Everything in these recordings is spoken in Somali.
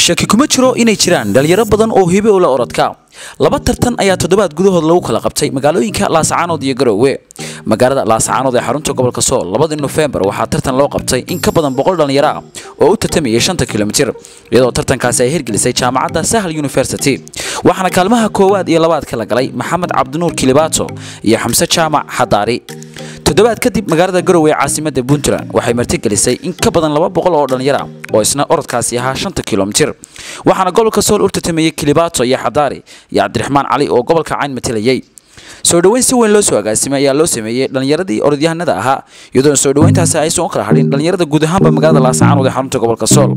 shaki kuma jiro inay jiraan dhalinyaro badan oo hibe ula orodka laba tartan ayaa toddobaad gudahood lagu kala qabtay magaalooyinka laasacaanood iyo garoowe magaalada laasacaanood ee xarunta gobolka sool labadii nofembar waxaa tartan loo qabtay in ka badan boqol dhalinyaro ah oo u tartamayay shanta kilomitir iyadoo tartankaasi ay hirgelisay jaamacadda sahal university waxaana kaalmaha koowaad iyo labaad kala galay maxamed cabdinuur kilibaato iyo xamse jaamac xadaari toddobaad kadib magaalada garowe ee caasimada puntland waxay martigelisay in ka badan laba boqol oo dhalinyaro ah oo isna orodkaasi ahaa shanta kilomitir waxaana gobolka sool u tartamayay kilibaato iyo xadaari iyo cabdiraxmaan cali oo gobolka cayn matalayay soo dhoweyn si weyn loo soo agaasimay ayaa loo sameeyey dhallinyaradii orodyahanada ahaa iyadoona soo dhoweyntaasi aysan u kala hadhin dhallinyarada guud ahaanba magaalada laasacaanood ee xarunta gobolka sool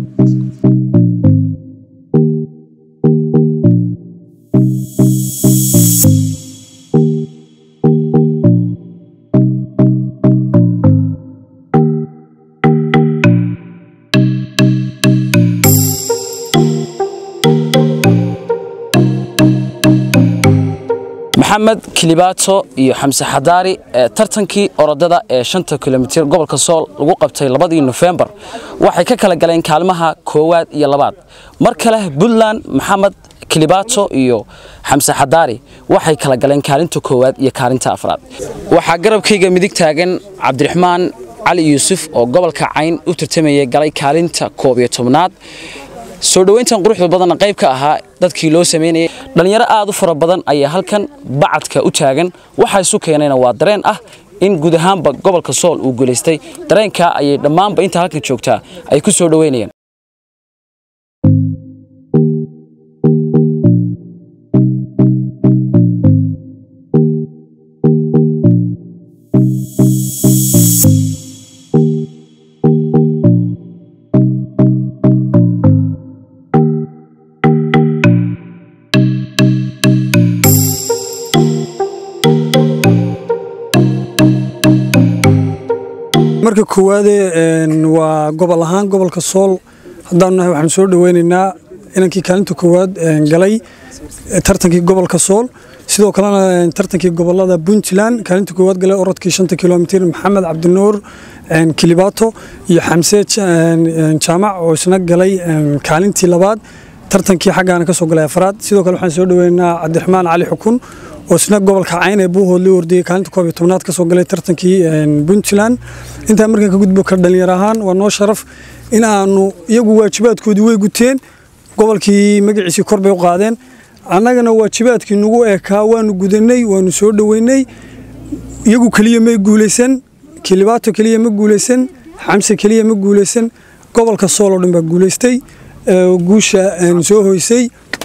maxamed kilibaato iyo xamse xadaari ee tartankii orodada ee shanta kilomitir gobolka sool lagu qabtay labadii nofembar waxay ka kala galeen kaalmaha koowaad iyo labaad mar kale puntland maxamed kilibaato iyo xamse xadaari waxay kala galeen kaalinta koowaad iyo kaalinta afraad waxaa garabkayga midig taagan cabdiraxmaan cali yuusuf oo gobolka cayn u tartamayay galay kaalinta koob iyo tobnaad soo dhoweyntan quruxda badanna qayb ka ahaa dadkii loo samaynayay dhallinyaro aad u fara badan ayaa halkan bacadka u taagan waxaa isu keenayna waa dareen ah in guud ahaanba gobolka sool uu guulaystay dareenkaa ayay dhammaanba intaa halkan joogtaa ay ku soo dhoweynayaan marka koowaade waa gobol ahaan gobolka sool haddaanu nahay waxaanu soo dhoweynaynaa inankii kaalinta koowaad galay tartankii gobolka sool sidoo kalena tartankii gobolada puntland kaalinta koowaad galay orodkii shanta kilomitir maxamed cabdinuur kilibaato iyo xamse jaamac oo isna galay kaalintii labaad tartankii xaggaana ka soo galay afraad sidoo kale waxaan soo dhoweynaynaa cabdiraxmaan cali xukun oo isna gobolka cayn ee buuhood la ordayay kaalinta koob iyo tobnaad ka soo galay tartankii puntland intaa markaan ka gudbo ka dhalinyar ahaan waa noo sharaf in aanu iyagu waajibaadkoodii way guteen gobolkii magaciisii kor bay u qaadeen annagana waajibaadkii nagu ekaa waanu gudanay waanu soo dhoweynay iyagu keliya may guulaysan kilibaato keliya ma guulaysan xamse keliya ma guulaysan gobolka sool oo dhan baa guulaystay guusha soo hoysay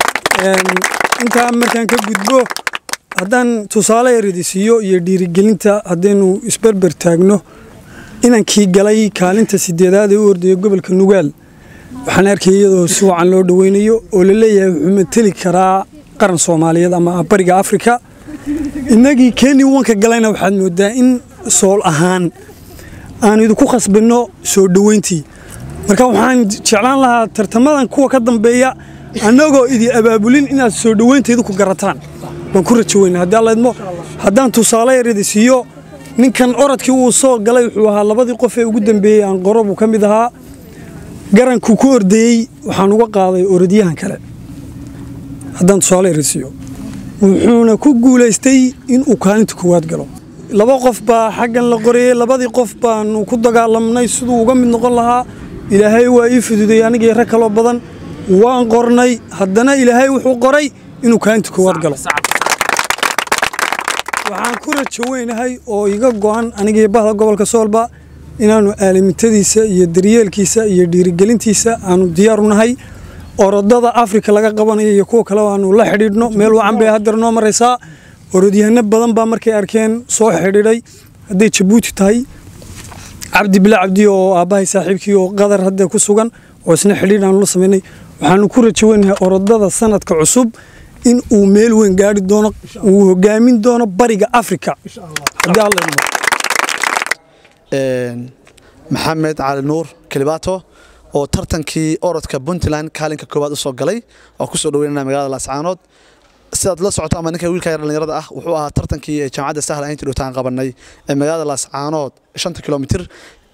intaa markaan ka gudbo haddaan tusaale eridisiiyo iyo dhiirigelinta haddaynu isberber taagno inankii galay kaalinta sideedaad ee u ordaya gobolka nugaal waxaan arkay iyadoo si wacan loo dhoweynayo oo la leeyahay wuxuu mateli karaa qaran soomaaliyeed ama bariga afrika innagii keni wanka galayna waxaad moodaa in sool ahaan aan idinku khasbinno soo dhoweyntii marka waxaan jeclaan lahaa tartamadan kuwa ka dambeeya annagoo idi abaabulin inaad soo dhoweynteedu ku garataan waan ku rajo weyna haddii allaydmo haddaan tusaale yaridi siiyo ninkan orodkii uu soo galay wuxuu ahaa labadii qof ee ugu dambeeyey aan qoro buu ka mid ahaa garankuu ku ordayey waxaan uga qaaday orodyahan kale haddaan tusaale yaridi siiyo wuxuuna ku guulaystay inuu kaalinta koowaad galo laba qof baa xaggan la qorayey labadii qof baanu ku dagaalamnay siduu uga mid noqon lahaa ilaahay waa ii fududay anigii rag kaloo badan waan qornay haddana ilaahay wuxuu qoray inuu kaalinta koowaad galo waxaan ku rajo weynahay oo iga go'an anigii bahda gobolka soolba inaannu aalimintadiisa iyo daryeelkiisa iyo dhiirigelintiisa aanu diyaaru nahay orodada afrika laga qabanayo iyo kuwa kale aanu la xidhiidhno meel wacan bay hadeer noo maraysaa orodyahano badan baa markay arkeen soo xidhiidhay hadday jabuuti tahay cabdi bila cabdi oo aabbahay saaxiibkii oo qadar hadda ku sugan oo isna xidhiidh aanu la samaynay waxaanu ku rajo weynahay orodada sanadka cusub in uu meel weyn gaari doono uu hogaamin doono bariga afrika maxamed cali nuur kilibaato oo tartankii orodka puntland kaalinka koowaad u soo galay oo kusoo dhaweynana magaalada laascaanood sidaad la socoto ama ninka wiilka yar dhallinyarada ah wuxuu ahaa tartankii jaamacadda sahla intii dhowtaan qabanay ee magaalada laascaanood shanta kilomitir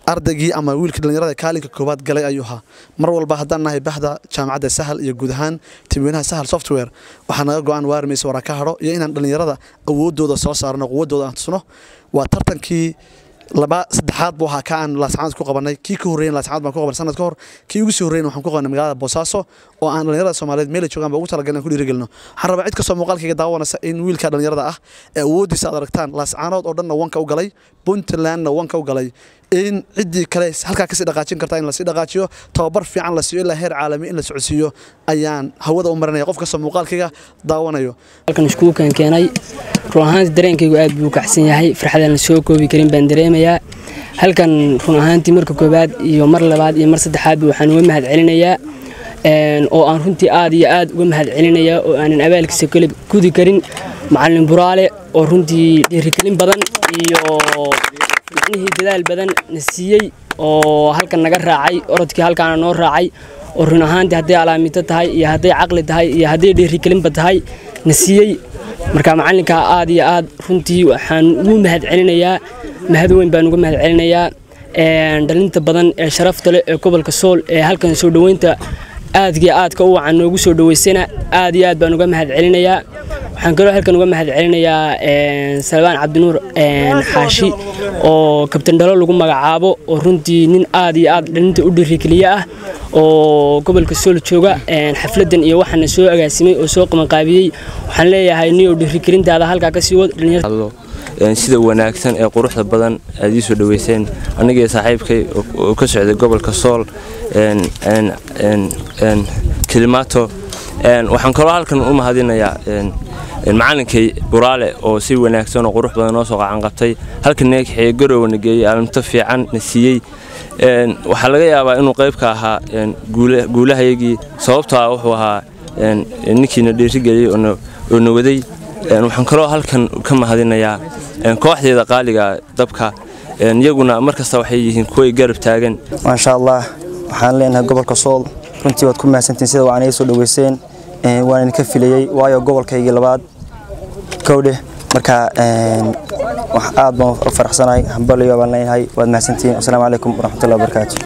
ardaygii ama wiilkii dhallinyarada kaalinka koowaad galay ayuu ahaa mar walba haddaan nahay bahda jaamacadda sahal iyo guud ahaan timweynaha sahal software waxaa naga go-aan waarmaysa waraa ka hadho iyo inaan dhallinyarada awoodooda soo saarno quwadooda aan tusno waa tartankii laba saddexaad buu ahaa ka aan laascaanood ku qabanay kii ka horreeyay laascaanood baan ku qabanay sanad ka hor kii ugu sii horreeyay waxaan ku qabanay magaalada boosaaso oo aan dhallinyarada Soomaaliyeed meel ay joogaan baa ugu talagalay inaan ku dhiirigelino waxaan rabaa cid kastoo muuqaalkayga daawanaysa in wiilka dhallinyarada ah ee awoodiisa aad aragtaan laascaanood oo dhanna wanka u galay puntlandna wanka u galay in ciddii kale halkaa kasii dhaqaajin karta in lasii dhaqaajiyo tababar fiican la siiyo ilaa heer caalami in la socodsiiyo ayaan hawada u marinaya qof kastoo muuqaalkayga daawanayo halkan iskuulkan keenay run ahaantii dareenkaygu aad buu u kacsan yahay farxadaan la soo koobi karin baan dareemayaa halkan run ahaantii marka koowaad iyo mar labaad iyo mar saddexaadba waxaan uga mahad celinayaa oo aan runtii aad iyo aad uga mahad celinayaa oo aanan abaalkiisa kale gudi karin macalin buraale oo runtii dhiirigelin badan iyo macnihii dadaal badan na siiyey oo halkan naga raacay orodkii halkaana noo raacay oo run ahaantii hadday alaamito tahay iyo hadday caqli tahay iyo hadday dhiirigelinba tahay na siiyey marka macalinkaa aad iyo aad runtii waxaan ugu mahad celinayaa mahad weyn baan uga mahad celinayaa dhalinta badan ee sharafta leh ee gobolka sool ee halkan soo dhoweynta aadkii aadka u wacan noogu soo dhoweysana aad iyo aad baan uga mahad celinayaa waxaan kaloo halkan uga mahad celinayaa salbaan cabdinuur xaashi oo kabtan dhalo lagu magacaabo oo runtii nin aad iyo aad dhalinta u dhiirigeliye ah oo gobolka sool jooga xafladan iyo waxaana soo agaasimay oo soo qabanqaabiyey waxaan leeyahay niyow dhiirigelintaada halkaa kasii wad sida wanaagsan ee quruxda badan aad ii soo dhoweyseen anigii saaxiibkay oo ka socday gobolka sool kilimaato waxaan kaloo halkan u mahadinayaa macalinkay buraale oo si wanaagsan oo qurux badan noo soo qacan qabtay halkan neegxee garowa na geeyey aalimto fiican na siiyey waxaa laga yaabaa inuu qayb ka ahaa guulahayagii sababtoo ah wuxuu ahaa ninkiina dhiirigeliyey oo na waday waxaan kaloo halkan ka mahadinayaa kooxdeeda qaaliga dabka iyaguna markasta waxay yihiin kuway garab taagan maasha allah waxaan leenahay gobolka sool runtii waad ku mahadsantiin sida waan iga soo dhoweyseen waan idinka filayey waayo gobolkaygii labaad kowdheh marka aad baan u faraxsanahay hambaliyo baan leenahay waad mahadsantiin asalaamu calaykum waraxmatullahi wabarakaatu